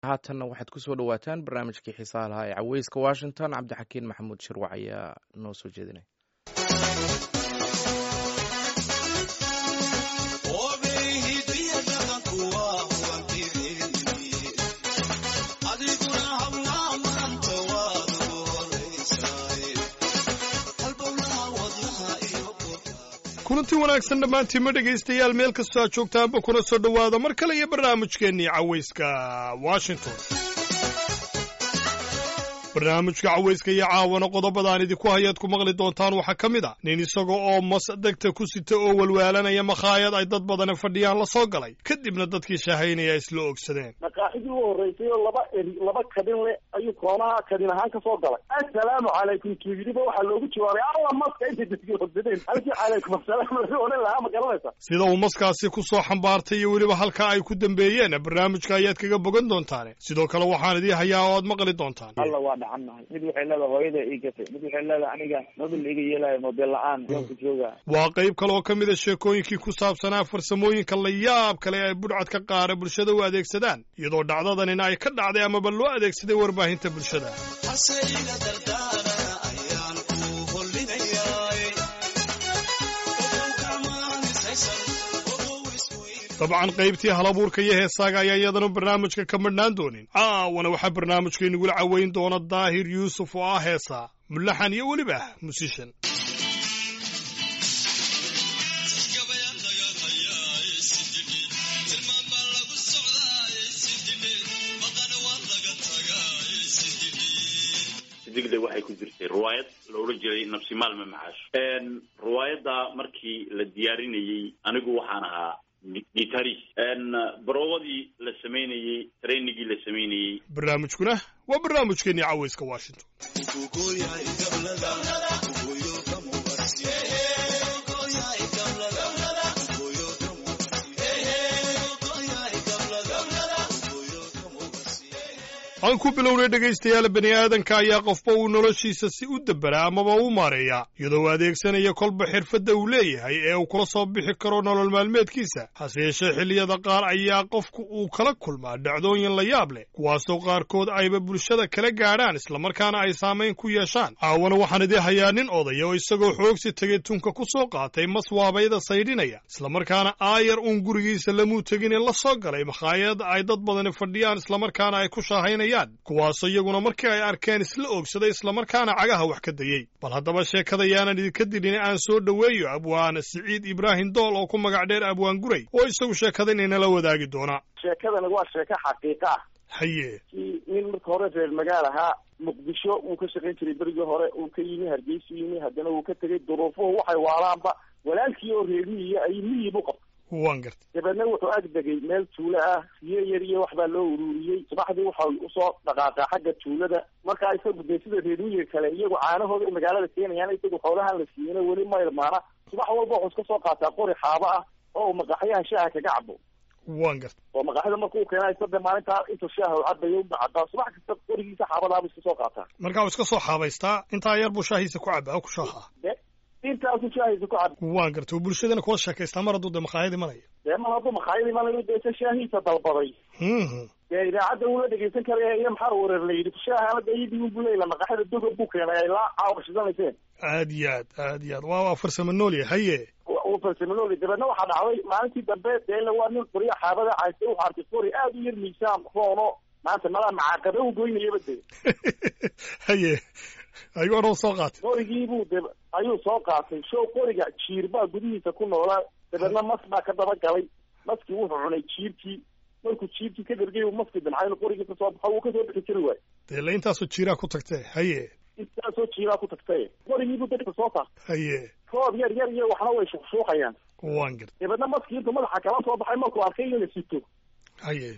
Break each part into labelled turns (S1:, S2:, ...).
S1: haatanna waxaad kusoo dhawaataan barnaamijkii xiisaha lahaa ee caweyska washington cabdixakiin maxamuud shirwac ayaa noo soo jeedinaya
S2: kulanti wanaagsan dhammaantiinma dhegaystayaal meel kastoo aad joogtaanba kuna soo dhowaada mar kale iyo barnaamijkeennii cawayska washington barnaamijka cawayska iyo caawana qodobadaan idinku hayaad ku maqli doontaan waxaa ka mid a nin isaga oo mas degta ku sita oo walwaalanaya makhaayad ay dad badani fadhiyaan la soo galay kadibna dadkii shaahaynaya isla ogsadeen
S3: maqaaxidii u horreysay oo laba eri laba kadin le ayuu koonaha kadin ahaan ka soo galay assalaamu calaykum kiidiba waxaa loogu jawaabay alla maska intay dadkii horsadeen halkii calaykum assalaam lagu odhan lahaa ma garanaysa
S2: sida uu maskaasi ku soo xambaartay iyo weliba halka ay ku dambeeyeen barnaamijka ayaad kaga bogan doontaane sidoo kale waxaan idii hayaa oo aad maqli doontaan
S4: alla waa dhacannahay mid waxay leedahay hooyada ii gatay mid waxay leedahay aniga mobil iga yeelayo mobil la-aan yoonku jooga
S2: waa qayb kale oo ka mid a sheekooyinkii ku saabsanaa farsamooyinka la yaab kale ee budhcadka qaara bulshada u adeegsadaan iyadoo dhacdadanina ay ka dhacday amaba loo adeegsaday warbaahinta bulshada dabcan qaybtii halabuurka iyo heesaaga ayaa iyadana barnaamijka ka madhnaan doonin caawana waxaa barnaamijka inagula caweyn doona daahir yuusuf oo ah heesaa mulaxan iyo weliba musishan
S5: digda waxay ku jirtay riwaayad la odhan jiray nafsi maalme maxaash riwaayadda markii la diyaarinayey anigu waxaan ahaa gitaris baroobadii la samaynayey trainigii la samaynayey
S2: barnaamijkuna waa barnaamijkeennii cawayska washington aan ku bilownay dhegaystayaal bani aadanka ayaa qofba uu noloshiisa si u dabera amaba u maareeya iyadoo adeegsanaya kolba xirfadda uu leeyahay ee uu kula soo bixi karo nolol maalmeedkiisa hase yeeshee xilliyada qaar ayaa qofku uu kala kulmaa dhacdooyin la yaab leh kuwaasoo qaarkood ayba bulshada kala gaadhaan islamarkaana ay saamayn ku yeeshaan caawana waxaan idii hayaa nin odaya oo isagoo xoogsi tegay tunka ku soo qaatay maswaabayda saydhinaya islamarkaana aayar uun gurigiisa lamuu tegin ee la soo galay makhaayad ay dad badani fadhiyaan islamarkaana ay ku shaahaynayaan kuwaasoo iyaguna markii ay arkeen isla oogsaday islamarkaana cagaha wax ka dayey bal haddaba sheekada yaanan idinka dilin aan soo dhoweeyo abwaan siciid ibraahim dool oo ku magac dheer abwaan guray oo isagu sheekadan inala wadaagi doona
S3: sheekadani waa sheeko xaqiiqa ah
S2: haye
S3: kii nin marka hore reer magaal ahaa muqdisho uu ka shaqayn jiray berigii hore uu ka yimi hargeysu yimi haddana uu ka tegey duruufuhu waxay waalaanba walaalkii oo reer miyiya ay miyi bu qabtay
S2: waan gartay
S3: dabeedna wuxuu ag degay meel tuulo ah riyo yar iyo wax baa loo ururiyey subaxdii waxa usoo dhaqaaqaa xagga tuulada markaa isagu dee sida reer miyiga kale iyagu caanahooda ay magaalada keenayaan isagu xoolahan la siiyana weli ma ilmaana subax walba wuxuu iska soo qaataa qori xaabo ah oo uu maqaxyaha shaaha kaga cabo
S2: waan gartay
S3: oo maqaxyada markuu keenay sade maalintaa intuu shaaha u cabayo u cadaa subax kasta qorigiisa xaabadaabuu iska soo qaataa
S2: markaa uu iska soo xaabaystaa intaa yar buu shaahiisa ku caba oo ku shaaha
S3: intaasu shaahiisa ku cab
S2: waan gartay oo bulshadana kula sheekaystaa mar hadduu dee makhaayad imanaya
S3: dee mar hadduu makhaayad imanayo dee se shaahiisa dalbaday dee idaacadda uula dhegeysan karaya iyo maxaa wareer la yidhi shaahaana dee iyadii unbu leeyla maqaxyada doga buu keenay ay laa caawa shidanayseen
S2: aad iyo aad aad iyo aad waa waa farsamo noolya haye
S3: uu farsamanooli dabeedna waxaa dhacday maalintii dambe dee waa nin qoriya xaabada caystay wuxuu arkay qori aada u yar miisaan roono maanta malaa macaaqabe u goynayaba dee
S2: haye ayuu odhan soo qaatay
S3: qorigiibuu de ayuu soo qaatay show qoriga jiir baa gudihiisa ku noolaa dabeedna mas baa ka daba galay maskii wuxuu cunay jiirkii markuu jiirkii ka dhergay uu maskii damcay inuu qorigii kasoo baxo wuu kasoo bixi kari waayo
S2: dee la intaasoo jiiraa ku tagtee haye
S3: intaasoo jiiraa ku tagtay qorigiibuu dadka soo saartay
S2: haye
S3: roob yar yar iyo waxna way shuqshuuqayaan
S2: waan gartay
S3: dabeedna maskii intuu madaxa kala soo baxay markuu arkay in la sito
S2: haye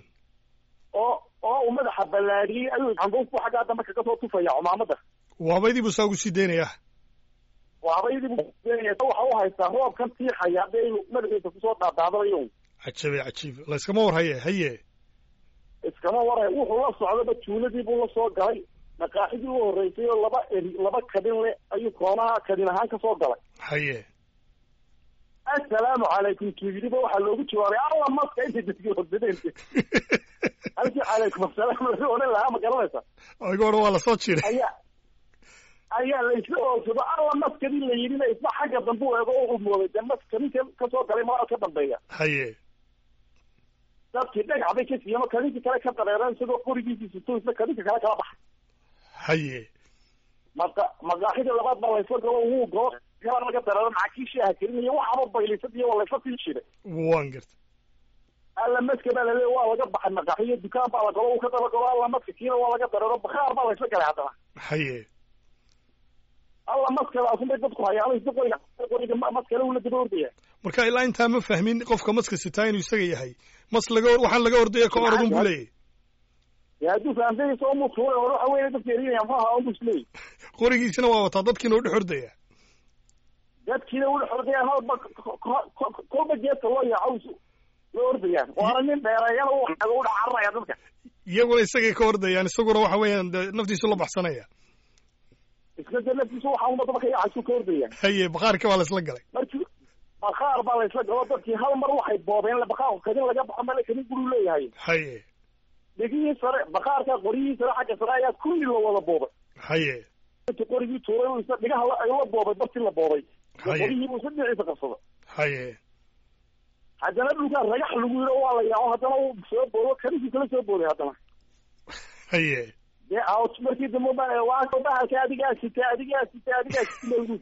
S3: oo oo uu madaxa ballaadhiyey ayuu canduufku xaggaa dambe kaga soo tufaya cumaamada
S2: waabaydii buu saa ugu sii daynaya
S3: waabaydii buu waxa u haystaa roobkan tiixaya dee inuu madaxiisa kusoo dhaadhaadanayo
S2: cajabe cajiib layskama war haye haye
S3: iskama waray wuxuu la socdaba tuuladii buu la soo galay maqaaxidii u horreysay oo laba eri laba kadin le ayuu koonaha kadin ahaan ka soo galay
S2: haye
S3: assalaamu calaykum kiidiba waxaa loogu jawaabay alla maska intay dadkii horsadeen halkii calaykum asalaam laga odhan lahaa ma garanaysa
S2: iga odhan waa lasoo jiray
S3: ayaa ayaa la isla oogsado alla maskadii la yidhina isna xagga dambe u eego u mooday dee maskadii kasoo galay malaa ka dambeeya
S2: haye
S3: dadkii dhagax bay ka siiyeen oo kadinka kale ka dareereen isagoo qorigiisii sito isna kadinka kale kala baxay
S2: haye
S3: maqa maqaaxida labaad baa laysla galo wuu goo kala laga dareero macakiishii aha kelinaya waxaaba baylisad iyo waa laysla sii jiray
S2: waan gartay
S3: alla maska baa laleeya waa laga baxay maqaaxiyo dukaan baa la galo uu ka daba galo alla maska kiina waa laga dareero bakhaar baa laysla galay haddana
S2: haye
S3: alla maskadaasunbay dadku hayaan isna qoriga qoriga maskale uu la daba ordaya
S2: marka ilaa intaa ma fahmin qofka maska sitaa inuu isaga yahay mas laga waxaan laga ordaya ka orodun buu leeyahy
S3: dee hadduu fahamsanaysa oo mutuulay hore waxa weeye dadka erinaya muxuu ahaa unbus leey
S2: qorigiisina waa wataa dadkiina u dhex ordaya
S3: dadkiina ula xordayaan halba kolba geedka loo yaaco la ordayaan waana nin dheereeyana u xago u dhacararaya dadka
S2: iyaguna isagay ka ordayaan isaguna waxa weeyaan dee naftiisu la baxsanaya
S3: isna dee naftiisa waxa uma daba ka yaacaysu ka ordayaan
S2: haye bakhaarka baa laisla galay
S3: markii bakhaar baa laysla galo dadkii hal mar waxay boobeen bakhaarku kadin laga baxo male kadin guruu leeyahay
S2: haye
S3: dhegihii sare bakhaarka qoryihii sare xagga sare ayaa kulli la wada boobay
S2: haye
S3: inta qorigii tuuray uu isna dhigaha la- la boobay bartii la boobay
S2: Haye.
S3: qorihii buu isna dhinaciisa qabsada
S2: haye
S3: haddana dhulkaa ragax lagu yiro waa la yaaco haddana uu soo boodo kaninkii kala soo booday haddana
S2: haye
S3: dee out markii dambe baa waa bahalka adigaa sita adigaa sita adigaa sita lagu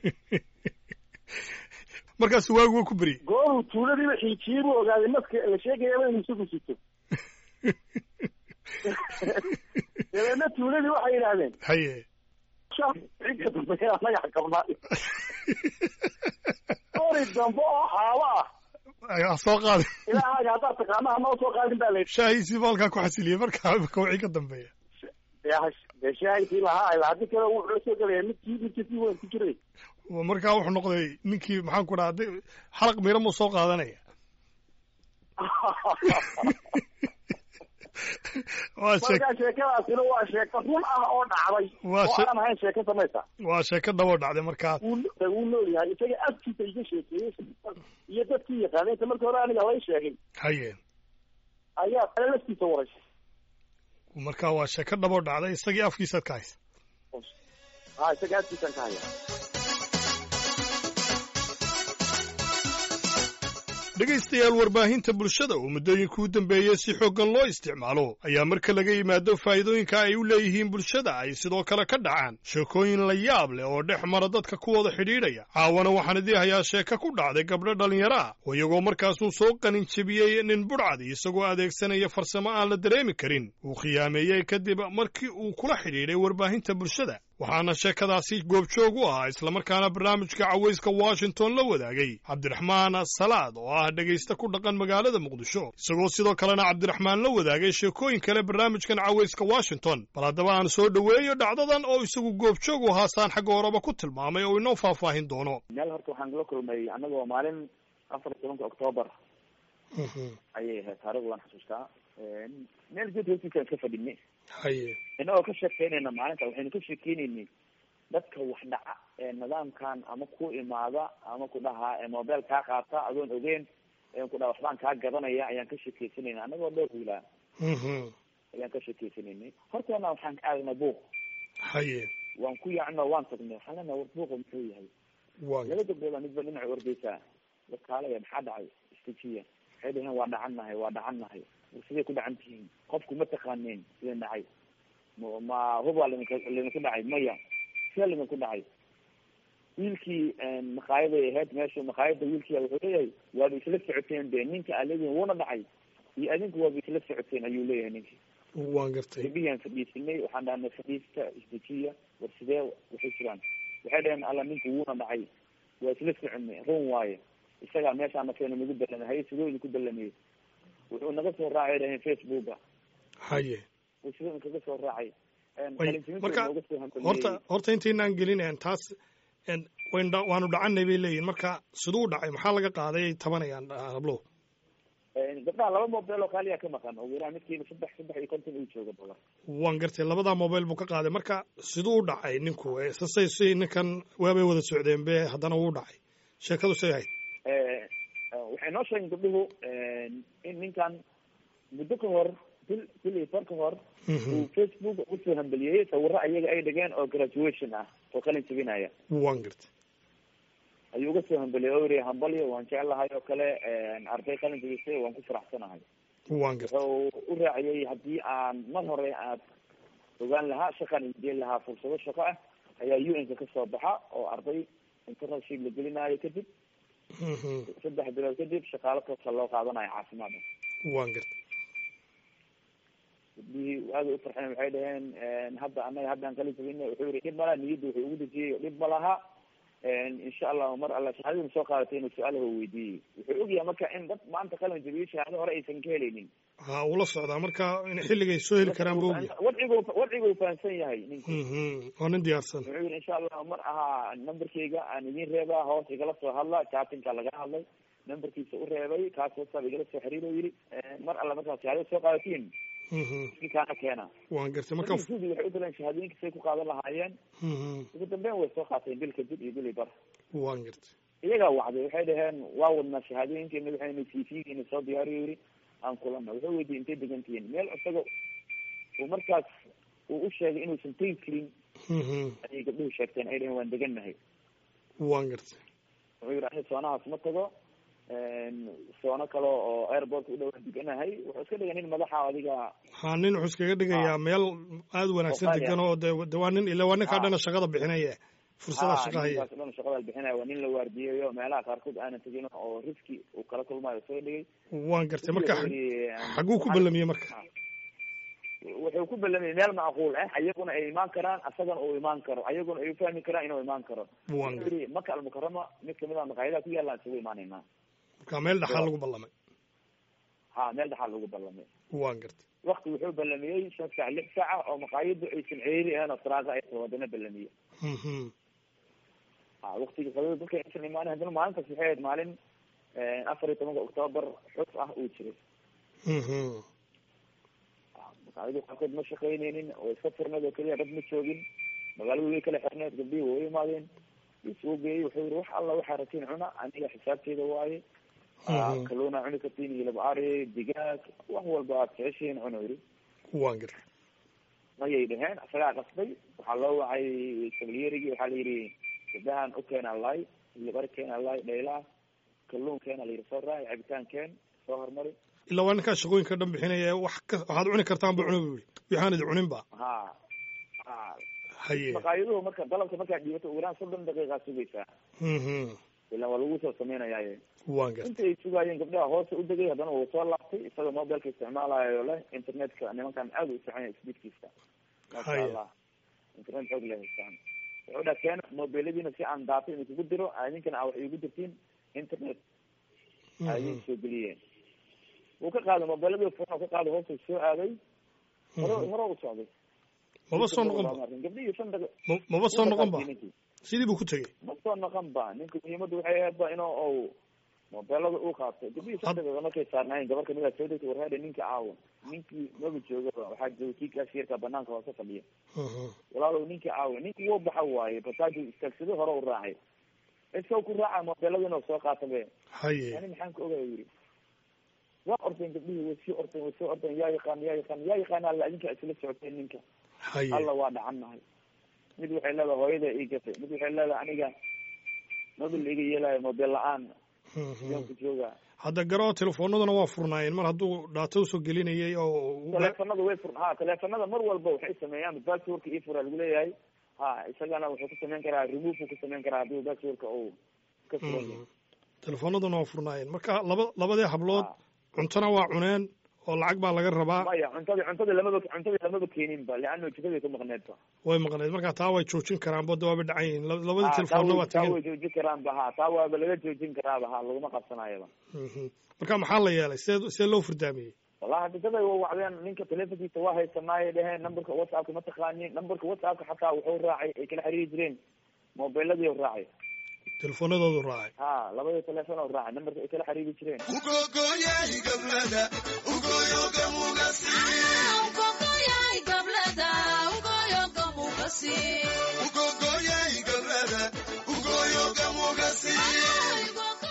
S2: markaas waagu waa ku beriyey
S3: gooruu tuuladiiba xiijiyey buu ogaaday maska la sheegayaba inuu isagu sito dabeedna tuuladii waxay yidhaahdeen
S2: haye
S3: xigga dambe yaa magax qabnaa qori dambe oo xaabo ah
S2: ha soo qaadin
S3: ilaahaaga haddaad taqaana hanoo soo qaadin baa la
S2: shaahiisii baa halkaa ku xasiliyey markaa kawixii ka dambeeya
S3: dee shaahidkii lahaa ilaa haddi kale wuxuu la soo gelaya midkii midkii si weyn ku jiray
S2: markaa wuxuu noqday ninkii maxaan ku dhaha xalaq miira muu soo qaadanaya waa shee
S3: markaa sheekadaasina waa sheeko run ah oo dhacday
S2: Waa
S3: oo
S2: she-
S3: aan ahayn sheeko samaysa
S2: waa sheeko dhabo dhacday markaa
S3: wuu wuu nool yahay isaga afkiisa iga sheekeeyey iyo dadkii yaqaanay inta markii hore aniga lay sheegay
S2: haye
S3: ayaa kale laftiisa waray
S2: markaa waa sheeko dhabo dhacday isagii afkiisaad ka haysa
S3: ha isaga afkiisan ka haya
S2: dhegaystayaal warbaahinta bulshada oo muddooyinka u dambeeyey si xooggan loo isticmaalo ayaa marka laga yimaado faa'iidooyinka ay u leeyihiin bulshada ay sidoo kale ka dhacaan sheekooyin la yaab leh oo dhex mara dadka ku wada xidhiidhaya caawana waxaan idii hayaa sheeko ku dhacday gabdho dhallinyaro ah oo iyagoo markaasuu soo qanin jebiyey nin budhcadi isagoo adeegsanaya farsamo aan la dareemi karin uu khiyaameeyey kadib markii uu kula xidhiidhay warbaahinta bulshada waxaana sheekadaasi goobjoog u ahaa islamarkaana barnaamijka cawayska washington la wadaagay cabdiraxmaan salaad oo ah dhegaysta ku dhaqan magaalada muqdisho isagoo sidoo kalena cabdiraxmaan la wadaagay sheekooyin kale barnaamijkan cawayska washington bal haddaba aan soo dhoweeyo dhacdadan oo isagu goobjoog u haasaan xagga horeba ku tilmaamay oo inoo faahfaahin doono
S4: meel horta waxaan la kulmay anagoo maalin afar iyo tobanka octoobar ayay ahayd taarikhda waan xasuustaa meel geed hoostiisaan ka fadhinay
S2: haye
S4: inagoo ka sheekeynayna maalinta waxaynu ka sheekeynaynay dadka wax dhaca ee nidaamkan ama ku imaada ama ku dhahaa ee mobile kaa qaata adoon ogeyn ee ku dhaha waxbaan kaa gadanaya ayaan ka sheekeysanayna anagoo dhowr wiilaa ayaan ka sheekeysanaynay horteena waxaan ka aagnay buuq
S2: haye
S4: waan ku yaacno waan tagnay waxaan leenahay war buuqa muxuu yahay
S2: waa
S4: laba gabdhood baa midba dhinaca ordaysaa wakaalaya maxaa dhacay istijiya waxay dhaheen waa dhacannahay waa dhacannahay siday ku dhacan tihiin qofku ma taqaaneen sideen dhacay ma ma hub waa limika liminku dhacay maya sida liminku dhacay wiilkii maqaayaday ahayd meesha maqaayada wiilkiia wuxuu leeyahay waaba isla socoteen be ninka aa leedihin wuuna dhacay iyo adinku waaba isla socoteen ayuu leeyahay ninkii
S2: waan gartay
S4: gabdhihiyaan fadhiisanay waxaan dhahnay fadhiista isdejiya war sidee waxay jiraan waxay dhaheen alla ninku wuuna dhacay waa isla soconay run waaye isagaa meeshaana keena nagu ballamay haye sidoo idinku ballamiyey wuxuu naga soo raacay dhaheen facebooka
S2: haye
S4: uu sidoo idinkaga soo raacay
S2: Way- marka horta horta intaynaan gelin een taas een wayn dha- waanu dhacanay bay leeyihin marka siduu u dhacay maxaa laga qaaday ay tabanayaan ah, hablow
S4: gabdhaha laba mobile oo kaaliya ka maqan oo wiilaa midkiiba saddex saddex iyo konton uu jooga dolar
S2: waan gartay labadaa mobile buu ka qaaday marka siduu u dhacay ninku Eh, sasay si ninkan waabay wada socdeen be haddana wuu dhacay sheekadu say ahayd
S4: waxay noo sheegeen gabdhuhu in ninkan muddo ka hor bil bil iyo bar ka hor uu facebook usoo hambeliyey sawiro ayaga ay dhigeen oo graduation ah oo qalin jebinaya
S2: waan gartay
S4: ayuu uga soo hambeliyey oo yiri hambalyo waan jeclahay oo kale arday qalin jebisay waan ku faraxsanahay
S2: waan gartay
S4: wuxuu u raaciyey haddii aan mar hore aad ogaan lahaa shaqaan idin lahaa fursado shaqo ah ayaa u n ka kasoo baxa oo arday internship la gelinaayo kadib saddex bilood kadib shaqaalo toosa loo qaadanayo caafimaada
S2: waan gartay
S4: gudbihii aada u farxeen waxay dhaheen hadda anaga haddaan qalin jabina wuxuu yihi dhib malaha niyadda wuxuu ugu dejiyey dhib ma laha insha allahu mar alla shahaadada soo qaadatay inuu su-aalaha weydiiyey wuxuu ogyahay marka in dad maanta qalin jabiyo shahaado hore aysan ka helaynin
S2: ha ula socdaa marka in xilligay soo heli karaan ba ogyahay
S4: wadcigu wadcigu fahamsan yahay ninku
S2: waa nin diyaarsan
S4: wuxuu yihi insha allahu mar ahaa numberkayga aan idin reebaa hoos igala soo hadla chatinka laga hadlay numberkiisa u reebay kaas whatsapp igala soo xiriir oo yidhi mar alla markaa shahaadada soo qaadatiin ninkaana keena
S2: waan gartay marka
S4: sudi waxay u daleen shahaadooyinka say ku qaadan lahaayeen ugu dambeyn way soo qaateen bil kadib iyo bili bar
S2: waan gartay
S4: iyagaa wacday waxay dhaheen waa wadnaa shahaadooyinkeena waxayna c v geena soo diyaariyo yiri aan kulana wuxuu weydiiyey intay degan tihiin meel isaga uu markaas uu u sheegay inuusan tegi karin ayay gabdhuhu sheegteen ay dhaheen waan degannahay
S2: waan gartay
S4: wuxuu yidhi ani soonahaas ma tago soono kale oo airportka u dhawaan deganahay wuxuu iska dhigay nin madaxa adiga
S2: ha nin wuxuu iskaga dhigayaa meel aada wanaagsan degan oo de de waa nin ila waa ninkaa dhana shaqada bixinaya fursada shaqa haya
S4: ninkaas dhan shaqada bixinaya waa nin la waardiyayo meelaha qaarkood aanan tegin oo riski uu kala kulmaayo soo dhigay
S2: waan gartay marka xaguu ku ballamiyey marka
S4: wuxuu ku ballamiyey meel macquul ah ayaguna ay imaan karaan asagana uu imaan karo ayaguna ay ufahmi karaan inuu imaan karo
S2: waan
S4: wuxuu yihi maka almukarama mid kamid a maqaayadaha ku yaalaan isugu imaanaynaa
S2: marka meel dhaxaa lagu ballamay
S4: ha meel dhaxaa lagu ballamay
S2: waan gartay
S4: wakti wuxuu ballamiyey shan saac lix saaca oo maqaayadu aysan ceeri ahayn oo saraaqa aysan wadana ballamiyey ha waktigii qadada dadka aysan imaanin haddana maalintaas waxay ahayd maalin afar iyo tobanka octoobar xus ah uu jiray maqaayadu qaarkood ma shaqaynaynin oo iska furneed oo keliya dad ma joogin magaaladu way kala xirneed gabdhihii way imaadeen isuu geeyey wuxuu yihi wax alla waxaa ratiin cuna aniga xisaabteeda waaye kaluuna cuni kartiin hilib ari digaag wax walba aad jeceshihiin cuna yidhi
S2: waan gartay
S4: mayay dhaheen isagaa qasbay waxaa loo wacay kabalyerigii waxaa la yidhi gabdahan u keena lay hilib ari keena lay dhaylaah kaluun keena la yidhi soo raaci cabitaan keen soo hormari
S2: ilaa waa ninkaa shaqooyinka dhan bixinaya wax ka waxaad cuni kartaan ba cuna bu yihi waxaan idi cunin ba
S4: ha ha
S2: haye
S4: maqaayaduhu marka dalabka markaad dhiibato ugu yaraan soddon daqiiqaa sugaysaa ilaa waa lagu soo sameynayaaye
S2: waan gartay
S4: inta ay sugaayeen gabdhaha hoose u degay haddana wuu soo laabtay isagoo mobilka isticmaalayo leh internetka nimankan aada u isticmaalaya speedkiisa maasha
S2: Haya.
S4: allah internet xoog leh haystaan wuxuu dhaa keena mobiladiina si aan daato in kugu diro idinkana aa wax iigu dirtiin internet ayay soo geliyeen wuu ka qaaday mobiladii furna ka qaaday hoosta soo aaday hore hore u socday
S2: maba soo noqon ba
S4: gabdhihii shan daqiiq
S2: ma- maba soo noqon ba
S4: ninkii
S2: sidii buu ku tegey
S4: ma soo noqon ba ninka muhiimadu waxay ahayd ba inuu ou mobeelada uu qaato gabdhihii shan daqiiqa markay saarnaayeen gabar kamid a soo degtay warheede ninka caawa ninkii maba joogaba waxaa jooga kii kaashiyarka banaanka hoose fadhiya walaalow ninkii caawa ninkii wuu baxa waaye basaaju istaagsado hore u raacay iska ku raaca mobeelada inuu soo qaata be
S2: haye
S4: yani maxaan ka ogaya yiri waa ordeen gabdhihii way sii ordeen way sii ordeen yaa yaqaan yaa yaqaan yaa yaqaan alla idinka isla socoteen ninka
S2: haye
S4: alla waa dhacannahay mid waxay leedahay hooyada ii gatay mid waxay leedahay aniga mobil iga yeelayo mobeel la-aan yoonku jooga
S2: hadda garoo telefoonaduna waa furnaayeen mar hadduu dhaato usoo gelinayay oo u-
S4: teleefanada way fur ha teleefanada mar walba waxay sameeyaan passwordka ii fura lagu leeyahay ha isagana wuxuu ku samayn karaa remove ku samayn karaa haddii passwordka uu ka furan yahay
S2: telefoonaduna waa furnaayeen marka laba labadii hablood
S4: Ha.
S2: cuntona waa cuneen oo lacag baa laga rabaa
S4: maya cuntadii cuntadii lamaba cuntadii lamaba keenin ba leano jikaday ka maqneed ba
S2: way maqneed marka taa way joojin karaan bodda waaba dhacan yihiin La- labadii
S4: Ha, taa
S2: telefoonna
S4: way-
S2: waa
S4: taa
S2: tegeen
S4: way joojin karaan ba ha taa waaba laga joojin karaaba ha laguma qabsanayaba
S2: Mhm. marka maxaa la yeelay see see loo furdaamiyey
S4: wallahi hadisaday wa wacdeen ninka telefonkiisa waa haysanaayay dheheen numberka whatsappka ma taqaanin numberka whatsappka xataa wuxuu raacay ay kala xiriiri jireen mobiladii u raacay
S2: telefoonadoodu raacay
S4: ha labadii telefon u raacay numberka ay kala xiriiri jireen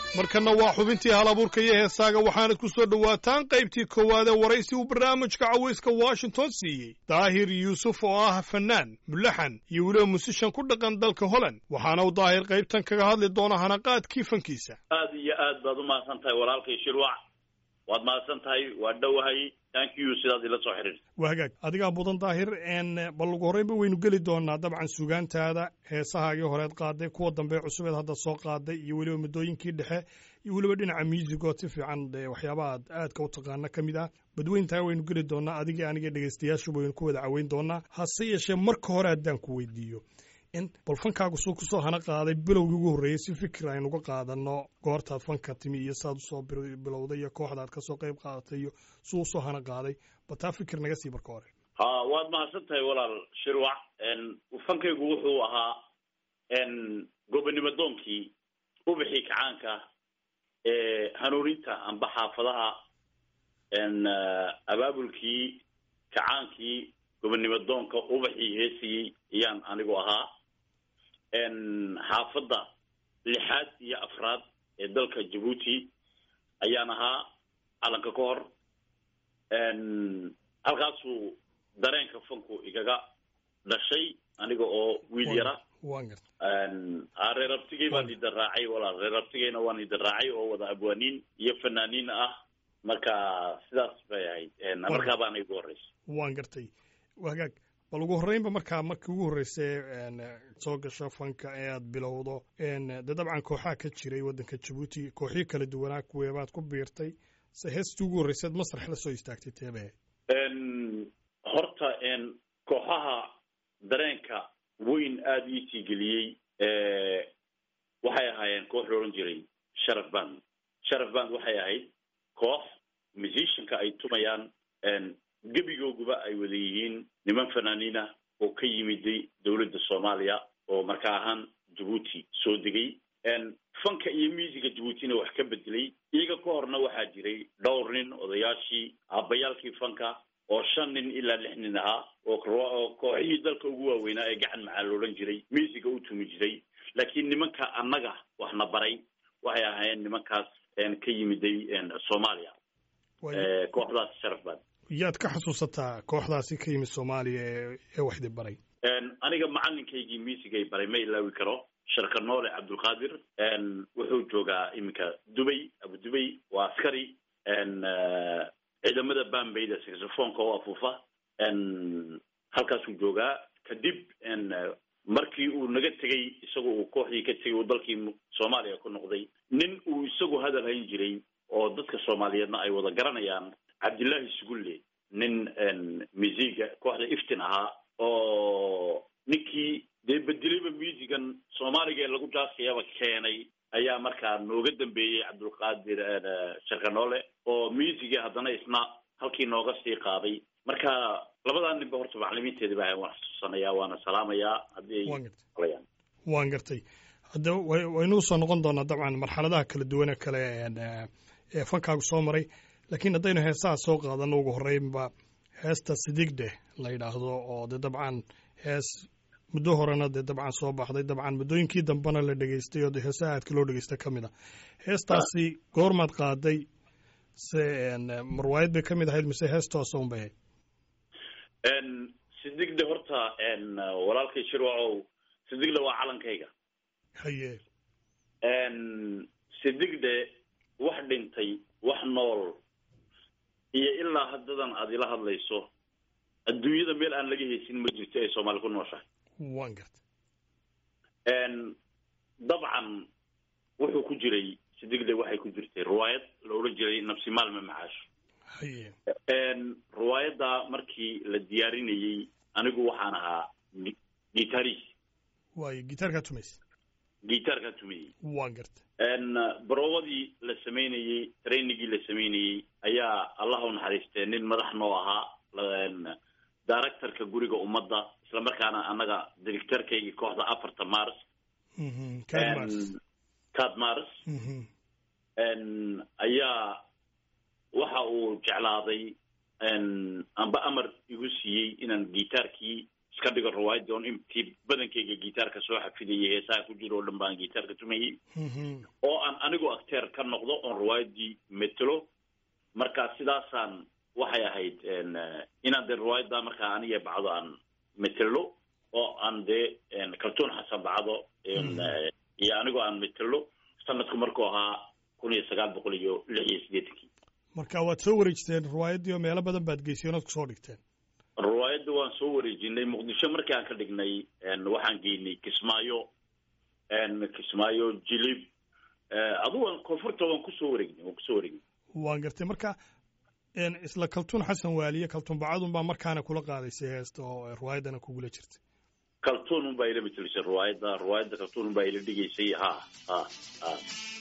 S2: markanna waa xubintii hal abuurka iyo heesaaga waxaanad ku soo dhowaataan qaybtii koowaad ee waraysi uu barnaamijka cawayska washington siiyey daahir yuusuf oo ah fannaan mulaxan iyo weliba musishan ku dhaqan dalka holland waxaana uu daahir qaybtan kaga hadli doona hanaqaadkii fankiisa
S5: aad iyo aad baad u mahadsan tahay walaalkay shirwac waad mahadsan tahay waa dhowahay thank you sidaad ila soo xidhiirta
S2: waa hagaag adigaa mudan daahir n bal ugu horreynba waynu geli doonaa dabcan sugaantaada heesahaagii horeed qaaday kuwa dambe cusubeed hadda soo qaaday iyo weliba muddooyinkii dhexe iyo weliba dhinaca muusigood si fiican dee waxyaabaha aad aadka u taqaana ka mid ah badweyntaa waynu geli doonaa adigii aniga dhegaystayaashuba waynu ku wada caweyn doonaa hase yeeshee marka hore haddaan ku weydiiyo in bal fankaagu suu kusoo hana qaaday bilowgii ugu horreeyey si fikir aynuga qaadano goortaad fanka timi iyo saad usoo bilowday iyo kooxdaad kasoo qayb qaadatay iyo suu usoo hana qaaday bal taa fikir naga sii marka hore
S5: ha waad mahadsan tahay walaal shirwac fankaygu wuxuu ahaa gobonimo doonkii ubixii kacaanka ee hanuuninta amba xaafadaha abaabulkii kacaankii gobonimo doonka ubaxii heesiyey ayaan anigu ahaa xaafadda lixaad iyo afraad ee dalka jabuuti ayaan ahaa calanka ka hor halkaasuu dareenka fanku igaga dhashay aniga oo wiil yara
S2: waan garta
S5: reer abtigey baan idin raacay walaal reer abtigeyna waan idin raacay oo wada abwaaniin iyo fanaaniin ah marka sidaas bay ahayd markaa baana igu horreysay
S2: waan gartay waa hagaag bal ugu horreynba markaa markii ugu horreysay soo gasho fanka ee aad bilowdo dee dabcan kooxaa ka jiray waddanka jabuuti kooxyo kala duwanaa kuweebaad ku biirtay se heestii ugu horreyseed masrax la soo istaagtay teebe
S5: horta kooxaha dareenka weyn aada iisii geliyey waxay ahaayeen koox la odhan jiray sharaf band sharaf band waxay ahayd koox musicianka ay tumayaan gebigooguba ay wada yihiin niman fanaaniin ah oo ka yimiday dowladda soomaaliya oo markaa ahaan jabuuti soo degay fanka iyo muusiga jabuutina wax ka bedelay iyaga ka horna waxaa jiray dhowr nin odayaashii aabbayaalkii fanka oo shan nin ilaa lix nin ahaa oo kooxihii dalka ugu waaweynaa ee gacan maxaa la odhan jiray muusiga u tumi jiray laakiin nimanka annaga waxna baray waxay ahaayeen nimankaas ka yimiday soomaaliya kooxdaas sharaf baan
S2: yaad ka xasuusataa kooxdaasi ka yimid soomaaliya ee waxdi baray
S5: aniga macalinkaygii muusigay baray ma ilaawi karo sharka noole cabdulqaadir wuxuu joogaa iminka dubay abu dubay waa askari ciidamada bambayda saxofonka oo afuufa halkaasuu joogaa kadib markii uu naga tegey isagu uu kooxdii ka tegey uu dalkii soomaaliya ku noqday nin uu isagu hadal hayn jiray oo dadka soomaaliyeedna ay wada garanayaan cabdillaahi sugulle nin musiga kooxda iftin ahaa oo ninkii dee bedelayba musigan soomaaliga ee lagu jaaskayaba keenay ayaa markaa nooga dambeeyey cabdulqaadir sharkanoole oo musiga haddana isna halkii nooga sii qaaday marka labadaa ninba horta macalimiinteedi baa waan xasuusanayaa waana salaamayaa haddii ay
S2: waan gartay hadda waynuu soo noqon doonaa dabcan marxaladaha kala duwane kale ee fankaagu soo maray laakiin haddaynu heesaha soo qaadano ugu horreynba heesta sidigdhe la yidhaahdo oo dee dabcan hees muddo horena dee dabcan soo baxday dabcan muddooyinkii dambena la dhegeystay oo heesaha aadka loo dhegeysta ka mid a heestaasi goormaad qaaday se marwaayad bay ka mid ahayd mise heestoosa un bay
S5: ahayd sidigdhe horta walaalkay shirwacow sidigdhe waa calankayga
S2: haye
S5: sidigdhe wax dhintay wax nool iyo ilaa haddadan aad ila hadlayso adduunyada meel aan laga heysin ma jirto ay soomaali ku nooshahay
S2: waan garta
S5: dabcan wuxuu ku jiray sidigde waxay ku jirtay riwaayad la odhan jiray nafsi maalme macaasho
S2: haye
S5: riwaayadda markii la diyaarinayey anigu waxaan ahaa gitaris
S2: waayo gitaarkaa tumaysa
S5: gitaarkaa tumayey
S2: waan garta
S5: baroobadii la samaynayey trainigii la samaynayey ayaa allah u naxariistee nin madax noo ahaa directorka guriga ummadda isla markaana annaga directorkaygii kooxda afarta mars cad mars ayaa waxa uu jeclaaday amba amar igu siiyey inaan gitaarkii iska dhigo riwaayadii on intii badankayga gitaarka soo xafidayay heesaha ku jiro oo dhan baan gitaarka tumayey oo aan anigu acteer ka noqdo oon riwaayadii metelo marka sidaasaan waxay ahayd inaan dee riwaayadda markaa aniga bacdo aan metelo oo aan dee kaltuun xasan bacdo iyo anigoo aan metelo sanadku markuu ahaa kun iyo sagaal boqol iyo lix iyo siddeetankii
S2: marka waad soo wareejteen riwaayaddii oo meelo badan baad geyseen ood kusoo dhigteen
S5: riwaayadda waan soo wareejinay muqdisho markii aan ka dhignay waxaan geynay kismaayo kismaayo jilib adugu koonfurta waan kusoo wareegnay waan kusoo wareegnay
S2: waan gartay marka isla kaltuun xasan waaliye kaltuun bacadun baa markaana kula qaadaysay heesta oo riwaayaddana kugula jirtay
S5: kaltuun un baa ila matelisay riwaayadda riwaayadda kaltuun un baa ila dhigaysay ha ha ha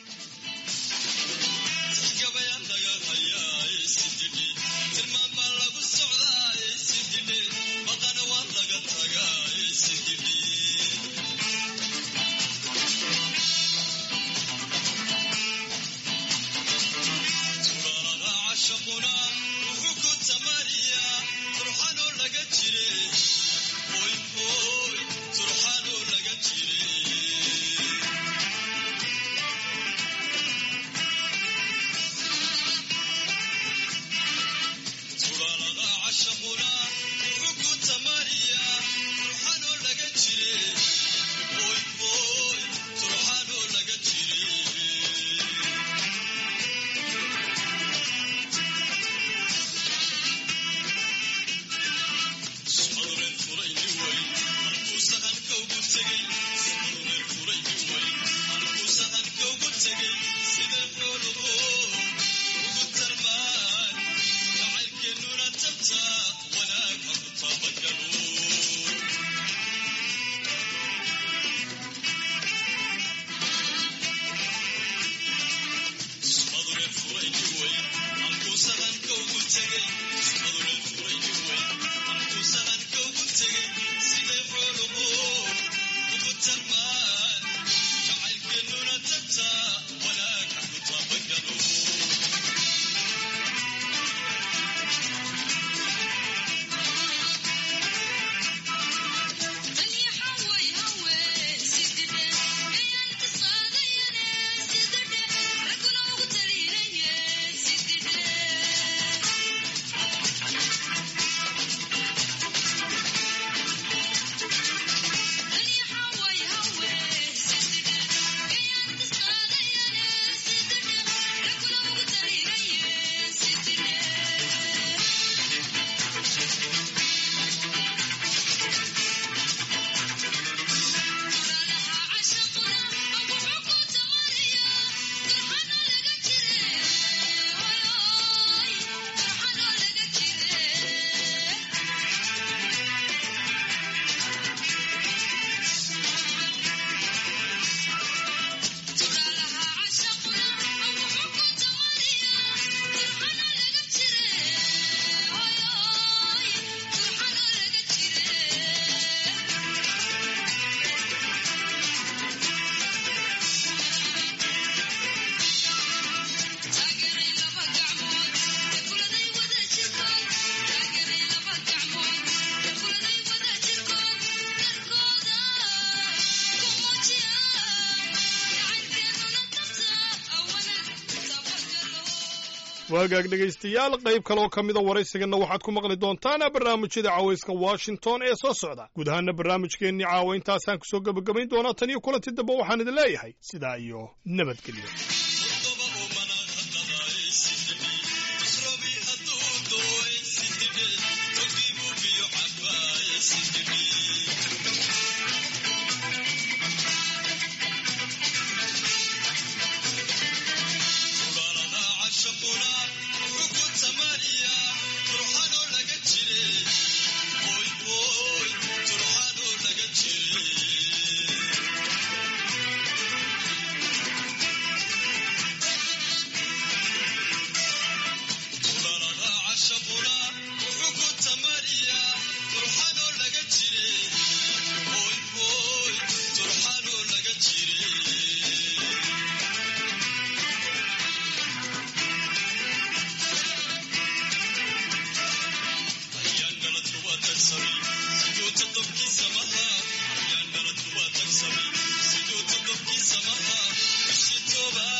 S2: waagaag dhegaystayaal qayb kaleoo ka mida waraysiganna waxaad ku maqli doontaan barnaamijyada cawayska washington ee soo socda guud ahaana barnaamijkeennii caawa intaasaan kusoo gebagabayn doonaa tan iyo kulanti dambe waxaan idin leeyahay sidaa iyo nabadgelyo
S6: Sidoo todobkii samaha bishii toobaad